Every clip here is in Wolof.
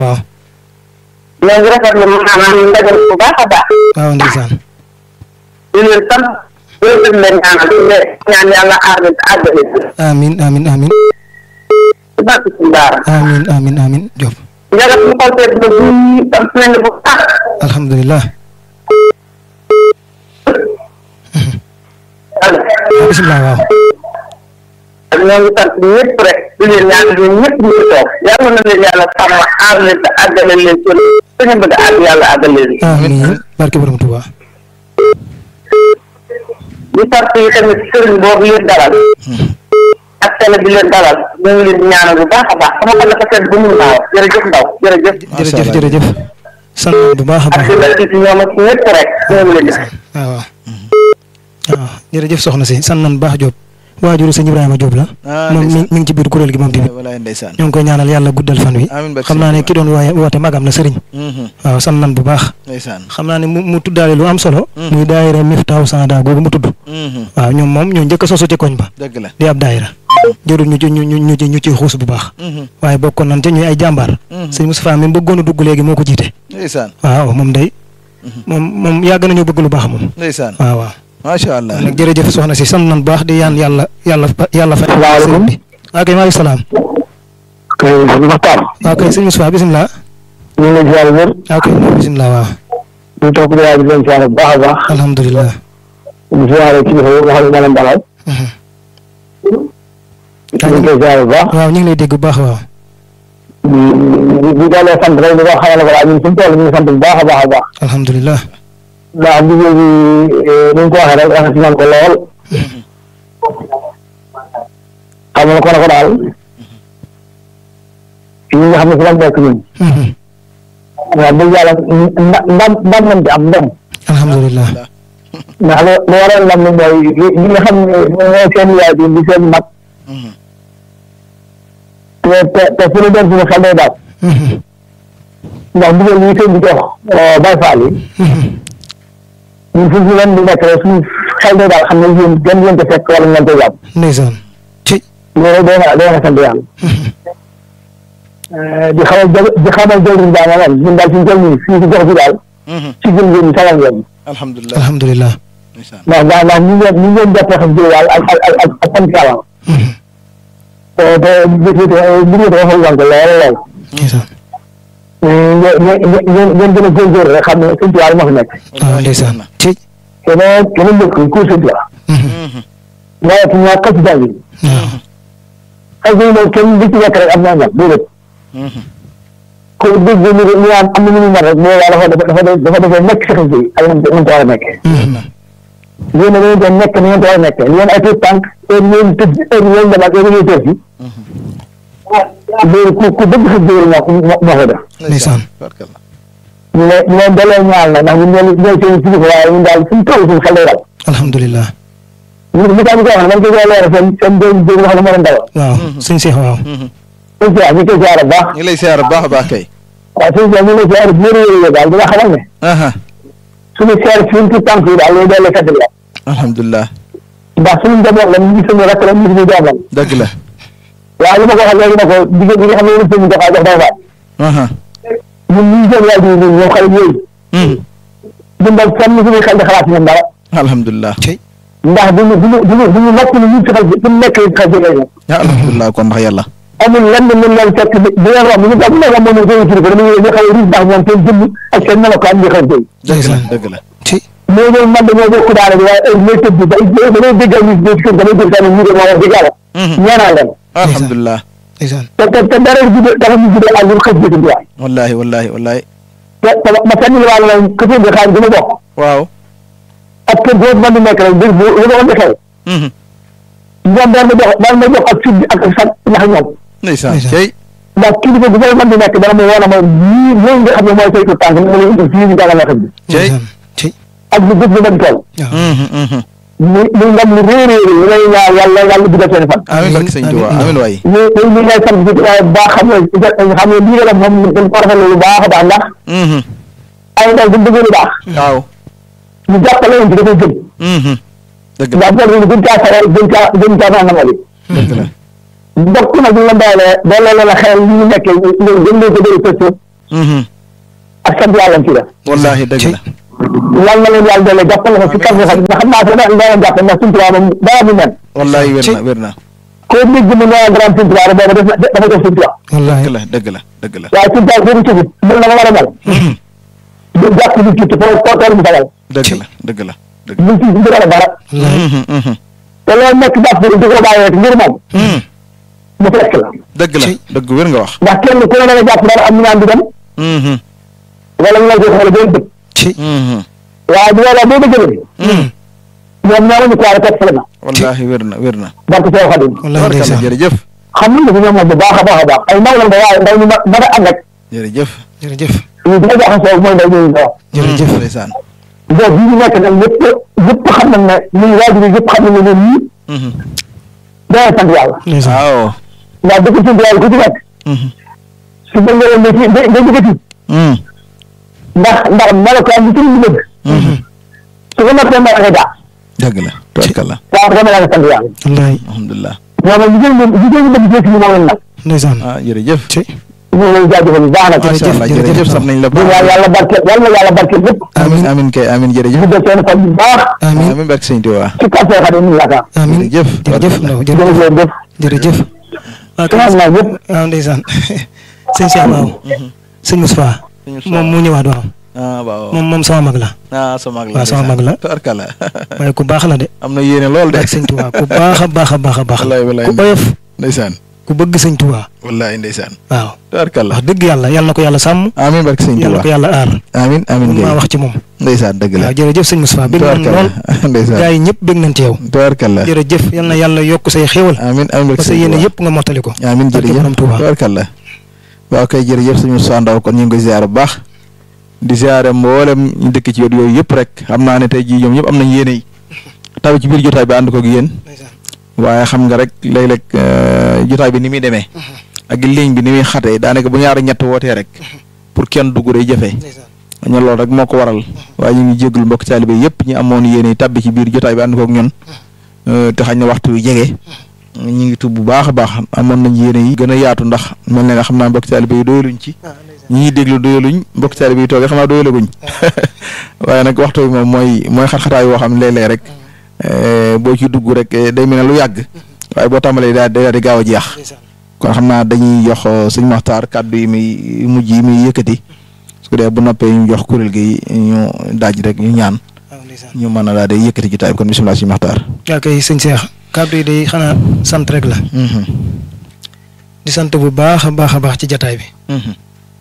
waaw ñoo ngi rafetlu maanaam ndaje bu baax a baax. waaw ndeysaan di leen sant di leen leen ñaanal di leen ñaan yàlla aar leen te àggale leen. amin amin amin ci barke suñu daara. amin amin amin Diop njaga suñu xol seet na bu am nañ bu baax. alhamdulilah yàlla. bisimilah waaw ñoo ngi sant ñëpp rek di leen ñaanal ñun ñëpp ñu ci toog yàlla na leen yàlla sàmm aar leen te àggale leen ci su ñu bëgg a àgg yàlla àggale leen. amin barke borom Tuuba di sant yi tamit sëriñ boobu leen dalal. ak télé bi leen dalal ñu ngi leen di ñaanal bu baax a baax sama xol dafa sedd bu mun naa wax jërëjëf ndaw jërëjëf. jërëjëf jërëjëf sant nañ bu baax a ak baax si la ci ñoom ak ñëpp rek ñoo ngi leen di. waaw waaw waaw jërëjëf soxna si sant nañ baax Diop waajuru sëñ Ibrahima Diop la ah moom mi ndeysaan mi ngi ci biir kuréel gi moom tamit walaay ndeysaan ñoo ngi koy ñaanal yàlla guddal fan wi amiin barke xam naa ne Sëñ ki doon waaye woote magam la sëriñ Mhm. waaw sant nañ bu baax ndeysaan xam naa ne mu mu tuddaale lu am solo Mm. muy daayira Miftaahu Saada googu mu tudd Mhm. waaw ñoom moom ñoo njëkk a sosu ci koñ ba dëgg la di ab daayira jërul ñu ci ñu ñu ñu ci ñu ciy xuus bu baax Mhm. waaye bokkoon nañ ci ñuy ay jàmbaar Mhm. sëñ Moustapha mi bëggoon a dugg léegi moo ko jiite ndeysaan waaw moom day moom moom yàgg nañu bëgg lu baax moom ndeysaan waaw waaw macha allah nag jërëjëf soxna si sant nañ bu baax di yaan yàlla yàlla yàlla fay Salaamaaleykum. sëriñ bi waaw kay maaleykum salaam kay Maxtaar waaw kay sëñ Moustapha bisimilah ñu ngi leen di ziar wér waaw kay bisimilah waaw ñu toog di di leen ziar bu baax a baax alhamdulilah di ziare kilifa yi nga xam ne moo leen dalal Mhm. ñu ngi koy ziar bu baax waaw ñu ngi lay dégg bu baax waaw di di daalee sant rek di ko xamal ko daal ñun suñu tool ñu ngi sant bu baax a baax a baax alhamdulilah ndax liggéey bi ni ñu ko waxee rek rafet nañ ko lool xamal ko ne ko daal ñi nga xam ne si lañ nekk ñun Mhm. waaw dëgg yàlla nda- ndam ndam nañ ci am ndam alhamdulilah ndax lu lu waral ndam li mooy li li nga xam ne mooy seen yaay bi di seen mag Mhm. te te te fu ñu dem suñu xel day daal Mhm. ndax ndigal yi seen bi jox Baye Fall yi Mhm. ñun fu ñu leen di nekk rek suñu xel day daal xam ne yéen gën ngeen ko fekk wala ngeen ko jàpp ndeysaan ci loolu day na day na sant yàlla di xamal jë di xamal jëwriñ daal maanaam ñun daal suñu jël nii fii si gox bi daal Mhm. ci gën ngeen sagal ngeen alhamdulilah alhamdulilah ndeysaan ndax ndax ndax ñu ngeen ñu ngeen jàppee xam jëw daal ak ak ak ak ak sant yàlla Mhm. te te bis bi bi ñu dafa xaw ko lool lool ndeysaan ngeen ngeen ngeen ngeen gën a góorgóorlu rek xam ne suñu tuwaar moo fi nekk waaw ndeysaan ci keneen keneen dëkk course bi la Mhm. Mhm. nawet ñaa xas jàng yi waaw xas yi moom kenn di ci nekk rek am naa ñam déedéet Mhm. ko dégg ñu ñu am am na ñu mën rek mais dafa dafa dafa dafa dafa nekk si xas yi ak ñu ñu war a nekk Mhm. yéen a dañu doon nekk ni ngeen ko war a nekk yéen ay tuut tànk heure yéen tëdd heure yéen dem ak heure yéen tëdd si loolu ku ku dëgg sa jiwér moo ko moo ko def ndeysaan barkalla ñu ne ñu leen dalee ñaal na ndax ñun ñoo ñooy seen kilifa waaye ñun daal suñu toll suñu xel day dal alhamdulilah ñu ñu tax ñu koy wax man koy leeral seen seen doom jóg nga xam ne moo leen dalal waaw suñ seex waaw Mhm. suñu siyaar ñu koy siyaar bu baax ñu lay siyaar bu baax a baax kay waaw suñu siyaar ñu ngi lay siyaar bu wér wér daal di nga xamal ne aha suñu siyaar suñu tuut tànk yi daal loolu daal lay fàttali la alhamdulilah ndax suñu njaboot la ñu ngi suñu rakk la ñu ngi suñu doom la dëgg la waaye li ma ko waxee léegi ne ko jigéen ñi nga xam ne yéen seen doxaa jox day faat aha ñun ñu seen waay ñun ñoom xale yooyu Mhm. ñun daal kenn suñuy xel di xalaat ci ñoom dara alhamdulilah ci ndax duñu duñu duñu duñu nekk ni ñu ci xel fu mu nekk ci xel jógee ñoom alhamdulilah kon ndax yàlla amul lenn lu leen fekk di di leen romb ñu daal bu nekk amoon na seen kilifa dañuy ñu xaw a riis ndax ñoom seen jëmm ak seen melokaan ñu xew tey dëgg la ndeysaan dëgg la ci mais ñoom man dañoo bokk daara bi waaye heure may tëdd ba damay déggal ñu ci kër damay dégg tamit ñu de moo wax dëgg yàlla Mhm. ñaanal leen alhamdulilah ndeysaan te te te dara jude dafa ñu jude ak ñu xëj jëti waay wallahi wallahi wallahi te te ma fenn li wàll nañ këfee bi xaar dama bokk waaw ak kër boobu man di nekk rek dégg bu lu ma ko defee Mhm. ñoom daan ma jox daan ma jox ak sud bi ak ak sax ndax ñoom ndeysaan Ndeysaan. cey ndax kilifa bu may mën di nekk dana ma woon a ma ñii ñooy nga xam ne mooy saytu tànk ni ma leen indi fii ñu jàngal la xam bi cey ndeysaan ci ak lu gëj lu mën toll waaw Mhm, mhm. muy muy ndam lu réer réer yi ngay ñaan yàlla yàlla dugal seen fan amiin barke sëñ Tuubaa amiin waay ñu ñu ñu ngay sant ci waaye baax xam ne xam ne lii nga def moom dañ ko rafetlu lu baax a baax ndax Mhm. ay ndaw bu bëggee lu baax waaw ñu jàppale leen ci dafay gën Mhm. dëgg la ndax boobu ñu gën caa sawar gën caa gën caa naan nangam dëgg la mbokk nag ñu la doolee doole la la xel yi ñu nekkee ñu gën leen ko bëri Mhm. ak sant yàlla ci la wallaahi dëgg la. yal na leen yàlla doole jàppale ko si kàr nga xam ne xam naa ko da da leen jàpp ndax suñu tubaab moom dara du nen wallaahi wér ci- na wér na. koo dégg mu nee grand suñu tubaab boobu def na dafa def suñu tubaab wallaahi dëgg la dëgg la dëgg la. waaye suñu tubaab boobu ci mën na ma war a mel du jàpp ni ci foo foo toll mu fagal dëgg la dëgg la dëgg la. ñu ci du dara dara wallaahi Mhm, mhm. te loolu nekk jàpp di ko bàyyee rek ngir moom mu fekk la dëgg la ci- dëgg wér nga wax. ndax kenn ku ne da nga jàpp dara am ñu naan di dem Mhm, wala ñu lay jox wala benn dëkk ci mhm. waaye bu boobaa boo bëggee ñoom ñoo ñu ko war a teg fële na wallaahi wér na wér na. barke Seex Xadim wallaahi tabarkalla ndeysaan jërëjëf. xam nañ ne ñoom moom bu baax a baax a baax ay ndaw lañ de waaye ndaw ñu ma mën a ànd ak jërëjëf. jërëjëf ñu gën a jaxasoo mooy ndaw ñooñu nga wax jërëjëf ndeysaan. boobu bii ñu nekk nag ñëpp ñëpp xam nañ ne ñun waajur yi ñëpp xam nañ ne ñun ñii Mhm. dana sant yàlla ndeysaan waaw. ndax dëkk sant yàlla ku ci nekk Mhm. su bëgg nga leen ne ci nga nga jëkkati Mhm. ndax ndax melokaan bi ci ñu bëgg Mhm. su ko noppee mën nga jàpp dëgg la tabarkalla. waaw dama la sant yàlla wallaahi alhamdulilah. ñoom nag jigéen ñi jigéen ñi bëgg ci ñu moom lañ nag ndeysaan ah jërëjëf. ci ñu ngi lay jaajëfal bu baax nag macha allah jërëjëf, jërëjëf jërëjëf. sant nañ la di ñaan yàlla barkeel yàlla na yàlla barkeel lépp amin amin kay amin jërëjëf. ñu def seen fan bu baax amiin amin barke sëñ Tuubaa. ci kàr Seex Xadim ñu yaakaar amiin jërëjëf. jërëjëf ndaw jërëjëf jërëjëf jërëjëf waaw sama kay naa yëpp waaw ndeysaan sëñ Cheikh waaw sëñ Moustapha moom mu ñëwaat waaw ah waaw. moom moom sama mag la ah sama mag la waaw sama mag la tabarkalla. waaye ku baax la de am na yéene lool de. ak sëñ Touba ku baax a baax a baax a baax wallaay wallaay ku oyof ndeysaan. ku bëgg sëñ Touba wallaay ndeysaan. waaw tabarkalla. wax dëgg yàlla yal na ko yàlla sàmm amin barke sëñ yal na ko Tuubaa. yàlla aar amin amin mun maa kay. wax ci moom ndeysaan dëgg la. waaw jërëjëf sëñ Moustapha bëgg nañ lool tabarkalla ndeysaan. gars yi ñëpp bëgg nañ ci yow tabarkalla. jërëjëf yal na yàlla yokk say xéewal amin amin barke parce que sëñ yéen Tuubaa. yëpp nga mottali ko amin barke jërëjëf borom Touba. tabarkalla waaw kay jërëjëf suñu Moussa Ndaw kon ñu ngi koy ziare bu baax di ziare mboolem ñu dëkk ci yoon yooyu yëpp rek xam naa ne tey jii ñoom ñëpp am nañ yéene yi taw ci biir jotaay bi ànd koog yéen waaye xam nga rek léeg-léeg euh, jotaay bi ni muy demee ak ligne bi ni muy xatee daanaka bu ñaari ñett wootee rek pour kenn dugg day jafe ñu loolu rek moo ko waral waaye ñu ngi jégalu mbokk taalibe yëpp ñi amoon yéene tàbbi ci biir jotaay bi ànd koog ñun euh, te xañ na waxtu wi jege ñu ngi tub bu baax a baax amoon nañ yéene yi gën a yaatu ndax mel na nga xam naa mbokk taalibe yi doyaluñ ci ñi ñuy déglu doyaluñ mbokk taalibe yi toogee xam naa doyalaguñ waaye nag waxtu bi moom mooy mooy xat-xataay yoo xam ne léeg-léeg rek eh, boo ci dugg rek eh, day mel ne lu yàgg waaye boo tàmbalee daal day daal di gaaw a jeex kon xam naa dañuy jox eh, sëñ Maxtaar kàddu yi muy mujj yi muy yëkkati su ko dee bu noppee ñu jox kuréel gi ñu daaj rek ñu ñaan ñu mën a daal di yëkkati jotaay bi kon bisimilah sëñ Maxtaar. yaa koy sëñ Cheikh kàddu yi day xanaa sant rek la Mhm, di sant bu baax a baax a baax ci jataay bi mhm,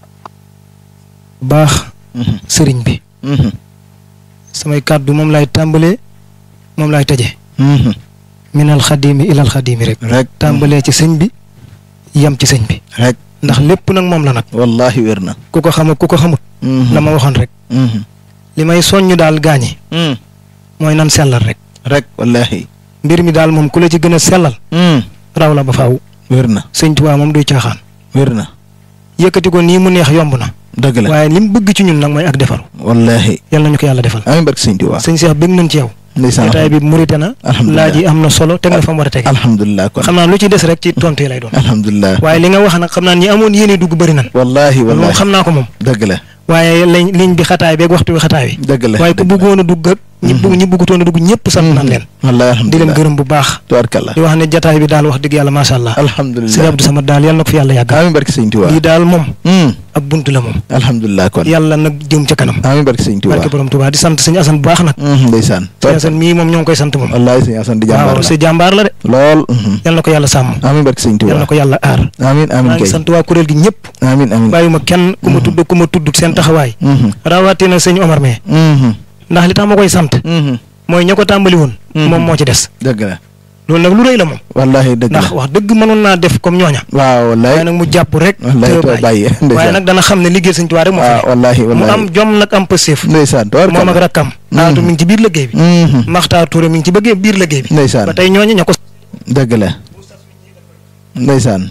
baax mhm, sëriñ bi mhm, samay kàddu moom laay tàmbalee moom laay tëje mhm. minal xadimi ilal xadimi rek rek tàmbalee ci sëñ bi yem ci sëñ bi rek ndax lépp nag moom la nag wallahi wér na. ku ko xam ak ku ko xamut Mhm, la ma waxoon rek mhm, li may soññ daal gaañi mhm. mooy nan sellal rek rek wallahi. mbir mi daal moom ku la ci gën a sellal Mhm, raw la ba faaw wér na sëñ Tuubaa moom duy caaxaan wér na yëkkati ko nii mu neex yomb na dëgg la waaye li mu bëgg ci ñun nag mooy ak defaru wallahi yal nañu ko yàlla defal amiin barke sëñ Tuubaa sëñ Cheikh bëgg nañ ci yow ndeysaan jotaay bi murite na alhamdulilah laaj yi am na solo teg na fa mu war a tege alhamdulilah kon xam naa lu ci des rek ci tontu yi lay doon alhamdulilah waaye li nga wax nag xam naa ñi amoon yéene dugg bëri nan wallahi moom wallahi xam naa ko moom dëgg la waaye lañ liñ bi xataay beeg waxtu bi xataay bi dëgg la waaye ku dëgg la. bëggoon a dugg ak ñi bëgg ñi bëggutoon a dugg ñëpp sant nañ leen wallahi di leen alhamdulilah gërëm bu baax tubaarkalla di wax ne jataay bi daal wax dëgg yàlla macha allah sëñ alhamdulilah Abdou Samad daal yàlla na ko fi yàlla yàggal amiin barke sëñ Tuubaa lii daal moom Hmm, ab bunt la moom alhamdulilah kon yàlla nag jëm ca kanam amiin barke sëñ Tuubaa barke borom Tuubaa di sant sëñ Asan bu baax nag Hmm, ndeysaan sëñ Asan mii moom ñoo ngi koy sant moom wallahi sëñ Asan di jàmbaar waaw la si jàmbaar la de lool mhm. yàlla na ko yàlla sàmm amiin barke sëñ yàlla Tuubaa na ko yàlla aar amiin amiin maa ngi kay sant waa kuréel gi ñëpp amiin amiin bàyyuma kenn ku ma tudd ku ma tudd seen taxawaay Mhm, rawatina sëñ Omar mee mhm, ndax li tax ma koy sant mhm. mooy ña ko tàmbali woon Mhm. moom moo ci des dëgg la loolu nag lu rëy la moom wallahi dëgg la ndax wax dëgg mënoon naa def comme ñooña waaw wallahi waaye nag mu jàpp rek wallahi te to bàyyi bàyyi waaye ndeysaan nag dana xam ne liggéey sëñ Tuubaa rek moo fi waaw ne wallahi mu wallahi am jom nag am pëseef ndeysaan moom ak tubaarkalla rakkam aatu mi ngi ci biir liggéey bi Mhm, Maxtaar Touré mi ngi ci bëggee biir liggéey bi ndeysaan ba tey ñooñu ña ko dëgg la ndeysaan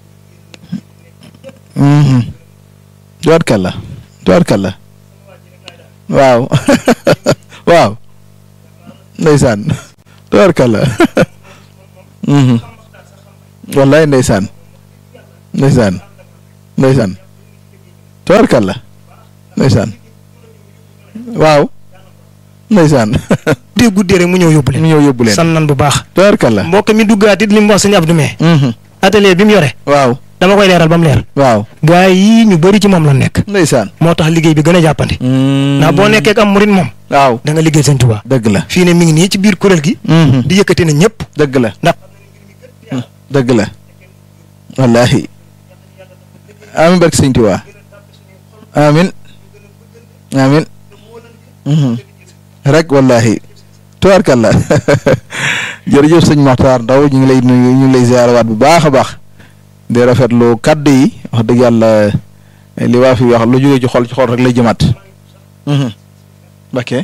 mhm tubaarkalla tubaarkalla waaw waaw ndeysaan tubaarkalla mhm wallaay ndeysaan ndeysaan ndeysaan tabarkalla ndeysaan waaw ndeysaan dee guddee rek mu ñëw yóbbu mu leen ñëw yóbbu leen san nan bu baax tabarkalla mbokk mi duggaat it li mu wax sëñ Abdou Mee Mhm. atelier bi mu yore waaw dama koy leeral ba mu leer waaw waaye yii ñu bëri ci moom la nekk ndeysaan moo tax liggéey bi gën a jàppandi ndax boo nekkee ak am murit moom waaw da nga liggéey sëñ Tuubaa dëgg la fii ne mi ngi nii ci biir kuréel gi Mhm. di yëkkati na ñëpp dëgg la ndax dëgg la wallaahi amin barke sëñ Tuubaa amin amin Mhm. rek wallaahi tubaarkàlla jërëjëf sëñ Maxtaar Ndaw ñu ngi lay nuyu ñu ngi lay ziarawaat bu baax a baax di rafetlu kaddu yi wax dëgg yàlla li waa fi wax lu jógee ci xol ci xol rek lay jëmaat Mhm. ok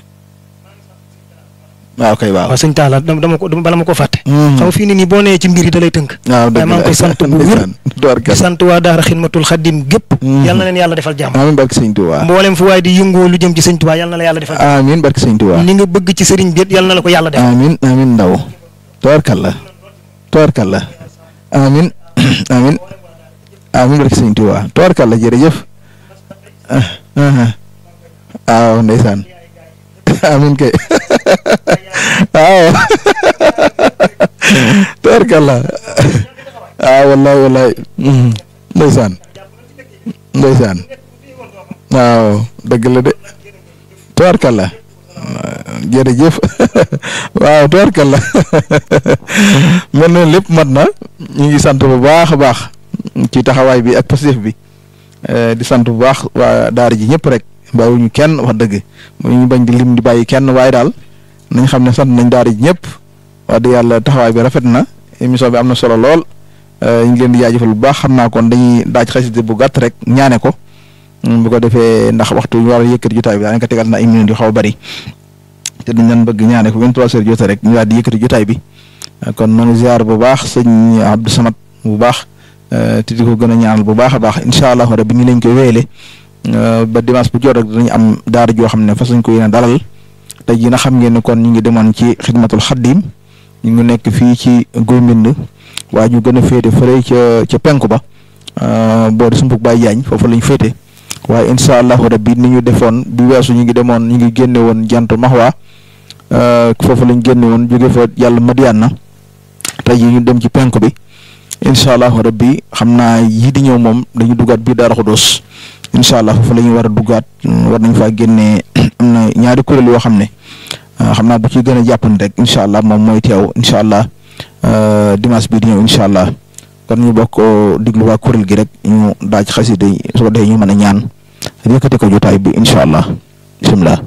waaw kay waaw waaw sëñ Talla dama dama ko bala ma ko fàtte Mhm. xam nga fii ne nii boo nee ci mbir yi da lay tënk waaw dëgg waaye maa ngi koy sant bu wér ndeysaan di tubaarkàlla sant waa daara xidmatul xaddim gépp Mhm. yal na leen yàlla defal jàmm amiin barke sëñ Tuubaa mboolem fu waaye di yëngoo lu jëm ci sëñ Tuubaa yal na la yàlla defal jàmm amiin barke sëñ Tuubaa ni nga bëgg ci sëriñ bi it yal na la ko yàlla defal amiin amiin ndaw tubaarkàlla tubaarkàlla amiin amiin amiin barke sëñ Tuubaa tubaarkàlla jërëjëf ah ah waaw ndeysaan amiin kay waaw tubaarkàlla waaw wallaay wallaay mhm. ndeysaan ndeysaan waaw dëgg la de tubaarkàlla jërëjëf waaw tubaarkàlla mel na lépp mat na ñu ngi sant bu baax a baax ci taxawaay bi ak positif bi eh, di sant bu baax waa daara ji ñëpp rek bàyyiwuñu kenn wax dëgg ñu bañ di lim di bàyyi kenn waaye daal nañ xam ne sant nañ daara ji ñëpp wax dëgg yàlla taxawaay bi rafet na émission bi am na solo lool eh, ñu ngi leen di jaajëfal bu baax xam naa kon dañuy daaj xasida bu gàtt rek ñaane ko mm, bu ko defee ndax waxtu ñu war a yëkkati jotaay bi daanaka tegal na ay minutes yu xaw a bari te dañ leen bëgg ñaane ko 23 heures jotee rek ñu daal di yëkkati jotaay bi kon noonu ziar bu baax sëñ Abdou Samad bu baax eh, te di ko gën a ñaanal bu baax a baax incha allah rabbi ni lañ koy wéyale eh, ba dimanche bu jot rek dinañ am daara joo xam ne fas lañ ko yéene dalal tey jii na xam ngeen ne kon ñu ngi demoon ci xidmatul xaddim ñu ngi nekk fii ci Guy Mbind waaye ñu gën a féete fële ca ca penku ba eh, boo di sumpuk Baye Jaañ foofu lañ féete waaye incha allahu rabbi ni ñu defoon bi weesu ñu ngi demoon ñu ngi génne woon jantu maxwa foofu lañ génne woon jóge fa yàlla Madiana tey jii ñu dem ci penku bi incha allahu rabbi xam naa yii di ñëw moom dañu duggaat bii Daara Xudoos incha allah foofu la ñu war a duggaat war nañ faa génnee am na ñaari kuréel yoo xam ne xam naa bu ci gën a jàppandi rek incha allah moom mooy teew incha allah dimanche bii di ñëw incha allah kon ñu bokk diglu waa kuréel gi rek ñu daaj xasida yi su ko defee ñu mën a ñaan yëkkati ko jotaay bi incha allah bisimilah.